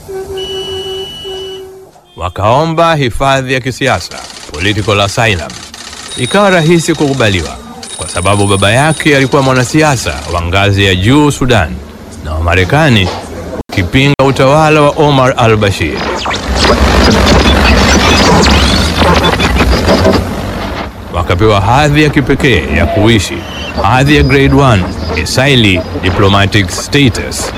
Wakaomba hifadhi ya kisiasa, political asylum. Ikawa rahisi kukubaliwa kwa sababu baba yake alikuwa mwanasiasa wa ngazi ya juu Sudan, na Wamarekani wakipinga utawala wa Omar al-Bashir. Wakapewa hadhi ya kipekee ya kuishi, hadhi ya grade 1, esaili diplomatic status.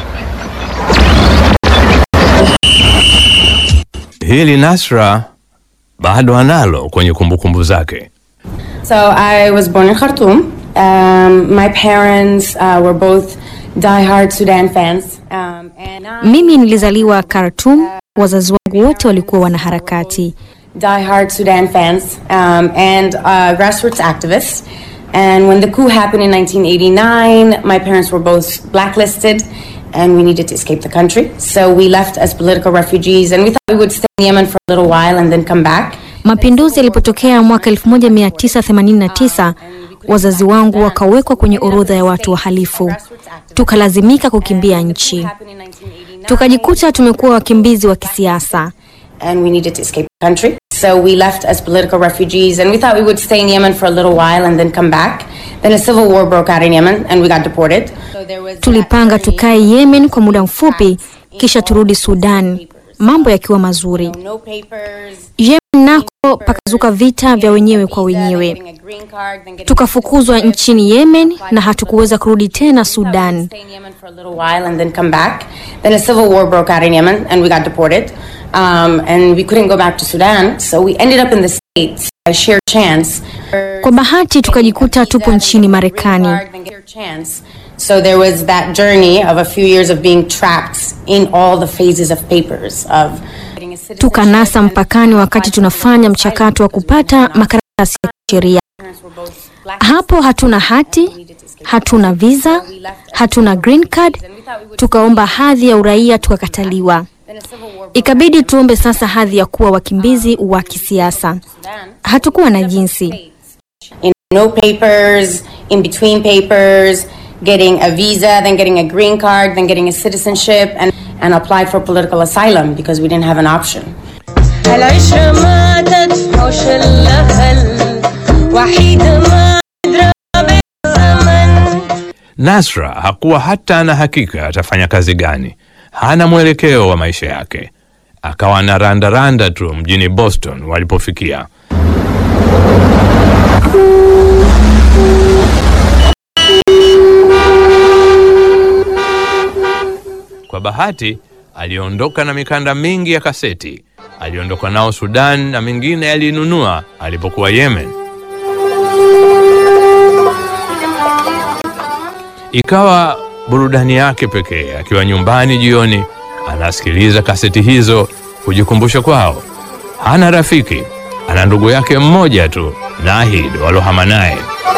Hili Nasra bado analo kwenye kumbukumbu zake. So I was born in Khartoum. Um, my parents uh, were both diehard Sudan fans. Um, and I- Mimi nilizaliwa Khartoum, wazazi wangu wote walikuwa wanaharakati. diehard Sudan fans um, and uh, grassroots activists. And when the coup happened in 1989, my parents were both blacklisted and we needed to escape the country. So we left as political refugees and we thought we would stay in Yemen for a little while and then come back. Mapinduzi yalipotokea mwaka 1989, wazazi wangu wakawekwa kwenye orodha ya watu wahalifu, tukalazimika kukimbia nchi, tukajikuta tumekuwa wakimbizi wa kisiasa. and we needed to escape the country. So we left as political refugees and we thought we would stay in Yemen for a little while and then come back. Then a civil war broke out in Yemen and we got deported. So there was Tulipanga tukae Yemen kwa muda mfupi, kisha turudi Sudan, mambo yakiwa mazuri. no papers. Yemen nako pakazuka vita vya wenyewe kwa wenyewe, getting a green card, then getting tukafukuzwa nchini Yemen na hatukuweza kurudi tena Sudan. stay in Yemen for a little while and then come back. Then a civil war broke out in Yemen and we got deported. Um, and we couldn't go back to Sudan. So we ended up in the States. A sheer chance. Kwa bahati tukajikuta tupo nchini Marekani. So there was that journey of a few years of being trapped in all the phases of papers of getting a citizenship Tukanasa and mpakani wakati tunafanya mchakato wa kupata makaratasi ya kisheria. parents were both black. Hapo hatuna hati, hatuna visa, hatuna green card. Tukaomba hadhi ya uraia tukakataliwa. Then a civil war broke Ikabidi tuombe sasa hadhi ya kuwa wakimbizi wa kisiasa. out in Sudan. Hatukuwa na jinsi. in no papers, in between papers, getting a visa, then getting a green card, then getting a citizenship, and, and apply for political asylum because we didn't have an option. هالعشرة ما تدفعش الأهل وحيد ما أدرى بالزمن Nasra hakuwa hata na hakika atafanya kazi gani, hana mwelekeo wa maisha yake. Akawa na randaranda tu mjini Boston walipofikia. Kwa bahati aliondoka na mikanda mingi ya kaseti. Aliondoka nao Sudan na mingine alinunua alipokuwa Yemen. Ikawa burudani yake pekee. Akiwa nyumbani jioni, anasikiliza kaseti hizo kujikumbusha kwao. Hana rafiki, ana ndugu yake mmoja tu, Nahid, walohama naye.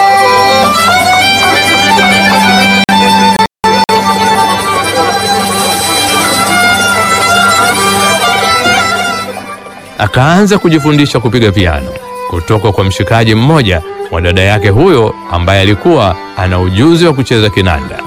Akaanza kujifundisha kupiga piano kutoka kwa mshikaji mmoja wa dada yake huyo ambaye alikuwa ana ujuzi wa kucheza kinanda.